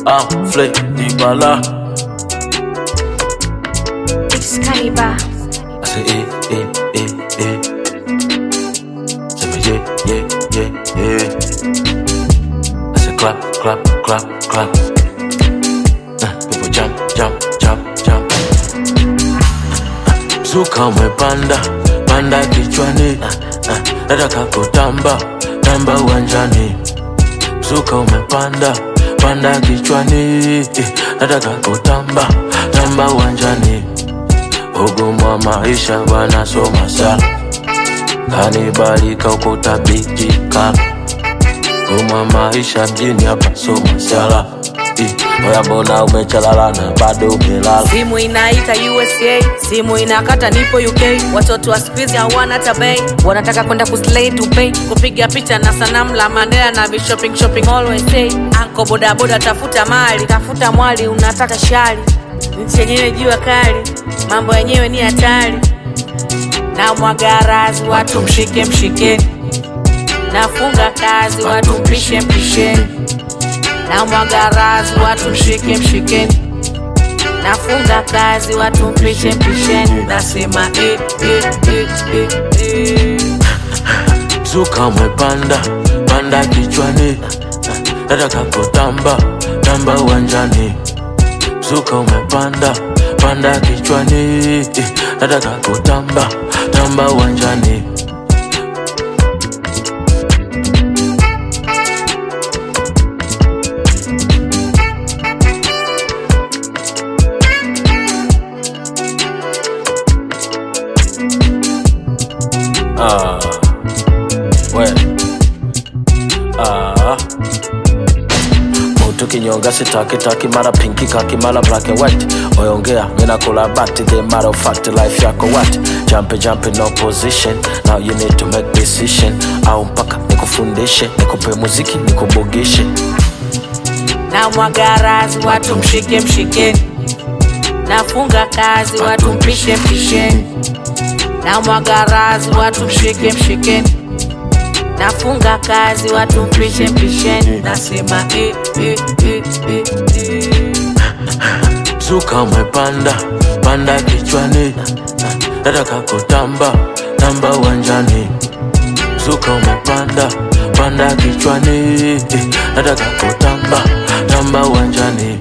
I'm Flay Dibala. Excalibur. I say, eh, eh, eh, eh. Say me, yeah, yeah, yeah, yeah. I say, clap, clap, clap, clap. Uh, people jump, jump, jump, jump. Zuka umepanda, panda kichwani. Uh, uh, nataka kutamba, tamba uwanjani. Zuka umepanda, panda kichwani. Eh, nataka kutamba, tamba uwanjani. Ugumu wa maisha wanasoma sana, kanibalika huko tabijika. Ugumu wa maisha mjini hapa soma sala. Eh, Oya mbona umechalala na bado umelala? simu inaita usa simu inakata nipo uk watoto wa skuizi hawana hata bei wanataka kwenda kuslay to pay kupiga picha na sanamu la mandela na vishopping shopping always say anko bodaboda tafuta mali tafuta mwali unataka shari nchi yenyewe jua kali mambo yenyewe ni hatari na mwagarazi watu mshike mshikeni nafunga kazi watu mpishe mpisheni na mwagarazi watu mshike mshikeni nafunga kazi watu mpishe mpisheni nasema eh, eh, eh, eh, eh. Zuka umepanda, panda kichwani. Nataka kutamba, tamba uwanjani. Zuka umepanda, panda kichwani. Eh, Nataka kutamba, tamba uwanjani. Ah, we. Ah. Mutu kinyonga sitaki taki mara pinki kaki mara black and white oyongea mina kula bati the matter of fact life yako what jump jump no position now you need to make decision au mpaka nikufundishe nikupe muziki nikubugishe na mwagarazi watu mshike mshikeni nafunga kazi watu mpishe mpisheni na mwagarazi watu mshike mshikeni nafunga kazi watu mpishe mpisheni nasema eh, eh, eh, eh, eh. Zuka umepanda, panda kichwani. Nataka kutamba, tamba uwanjani. Zuka umepanda, panda kichwani. Nataka kutamba, tamba uwanjani.